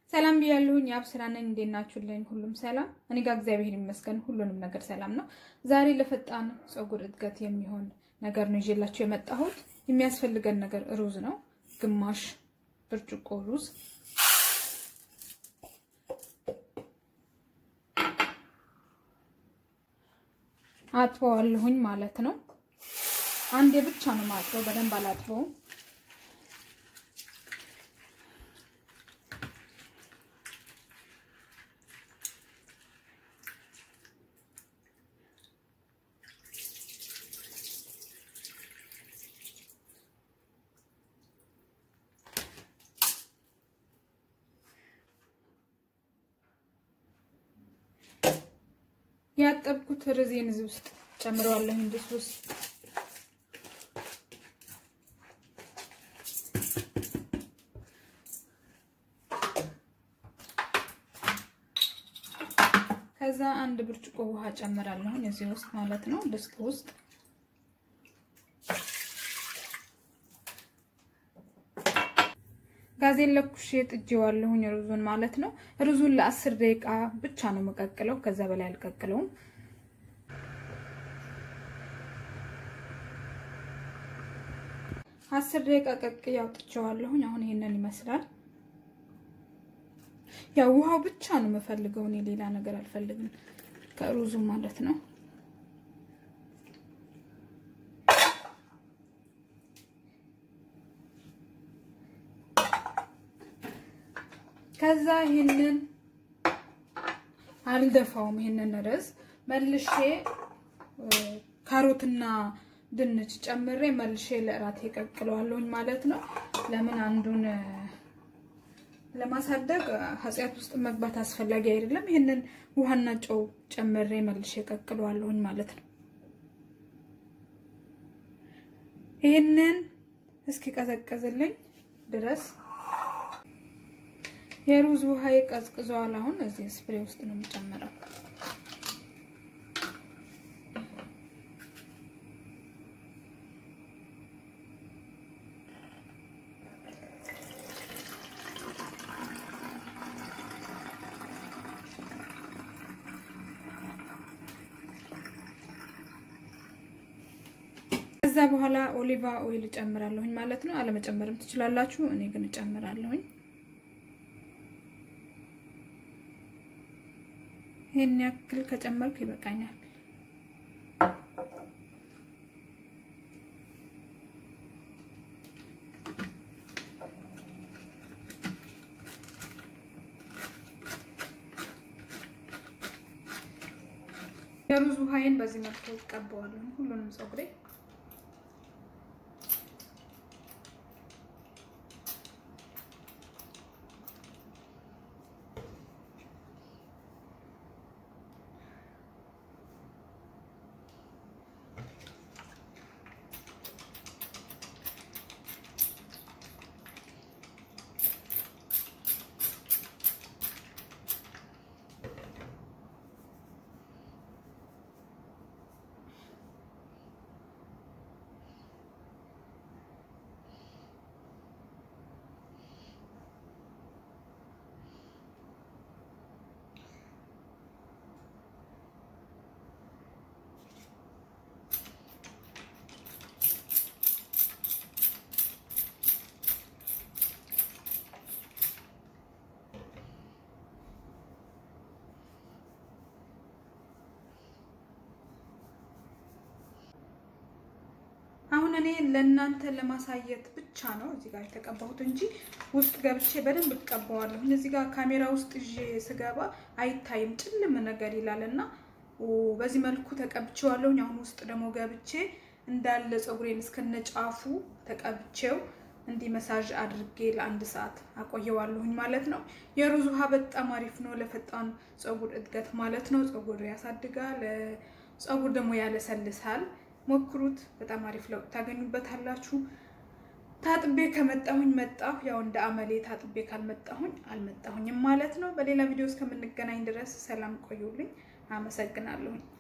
ሰላም ብያለሁኝ። የአብ ስራ ነኝ። እንዴት ናችሁልኝ? ሁሉም ሰላም? እኔ ጋር እግዚአብሔር ይመስገን ሁሉንም ነገር ሰላም ነው። ዛሬ ለፈጣን ፀጉር እድገት የሚሆን ነገር ነው ይዤላችሁ የመጣሁት። የሚያስፈልገን ነገር ሩዝ ነው። ግማሽ ብርጭቆ ሩዝ፣ አጥበዋለሁኝ ማለት ነው። አንዴ ብቻ ነው ማጥበው፣ በደንብ አላጥበውም። ያጠብኩት ርዜን እዚህ ውስጥ ጨምረዋለሁ። እንድስ ውስጥ ከዛ አንድ ብርጭቆ ውሃ ጨምራለሁ እዚህ ውስጥ ማለት ነው፣ ድስት ውስጥ ጋዜን ለኩሼ ጥጄዋለሁኝ ሩዙን ማለት ነው። ሩዙን ለአስር ደቂቃ ብቻ ነው መቀቅለው፣ ከዛ በላይ አልቀቅለውም። አስር ደቂቃ ቀቅዬ አውጥቼዋለሁኝ። አሁን ይሄንን ይመስላል። ያው ውሃው ብቻ ነው የምፈልገው እኔ ሌላ ነገር አልፈልግም ከሩዙ ማለት ነው። ከዛ ይሄንን አልደፋውም። ይሄንን ርዝ መልሼ ካሮትና ድንች ጨምሬ መልሼ ለእራት የቀቅለዋለሁኝ ማለት ነው። ለምን አንዱን ለማሳደግ ኃጢአት ውስጥ መግባት አስፈላጊ አይደለም። ይሄንን ውሃና ጨው ጨምሬ መልሼ ቀቅለዋለሁኝ ማለት ነው። ይሄንን እስኪ ቀዘቀዝልኝ ድረስ የሩዝ ውሃ ቀዝቅዟል። አሁን እዚህ ስፕሬ ውስጥ ነው የምጨምረው። ከዛ በኋላ ኦሊቫ ኦይል እጨምራለሁኝ ማለት ነው። አለመጨመርም ትችላላችሁ። እኔ ግን እጨምራለሁኝ። ይሄን ያክል ከጨመርኩ ይበቃኛል። የሩዝ ውሃዬን በዚህ መልኩ እቀባዋለሁ ሁሉንም ፀጉሬ አሁን እኔ ለእናንተ ለማሳየት ብቻ ነው እዚህ ጋር የተቀባሁት እንጂ ውስጥ ገብቼ በደንብ እቀባዋለሁ። እዚህ ጋር ካሜራ ውስጥ ይዤ ስገባ አይታይም፣ ጭልም ነገር ይላል እና በዚህ መልኩ ተቀብቼዋለሁ። አሁን ውስጥ ደግሞ ገብቼ እንዳለ ፀጉሬን እስከነጫፉ ተቀብቼው እንዲህ መሳጅ አድርጌ ለአንድ ሰዓት አቆየዋለሁኝ ማለት ነው። የሩዝ ውሃ በጣም አሪፍ ነው ለፈጣን ፀጉር እድገት ማለት ነው። ፀጉር ያሳድጋል፣ ፀጉር ደግሞ ያለሰልሳል። ሞክሩት። በጣም አሪፍ ለውጥ ታገኙበታላችሁ። ታጥቤ ከመጣሁኝ መጣሁ። ያው እንደ አመሌ ታጥቤ ካልመጣሁኝ አልመጣሁኝም ማለት ነው። በሌላ ቪዲዮ እስከምንገናኝ ድረስ ሰላም ቆዩልኝ። አመሰግናለሁኝ።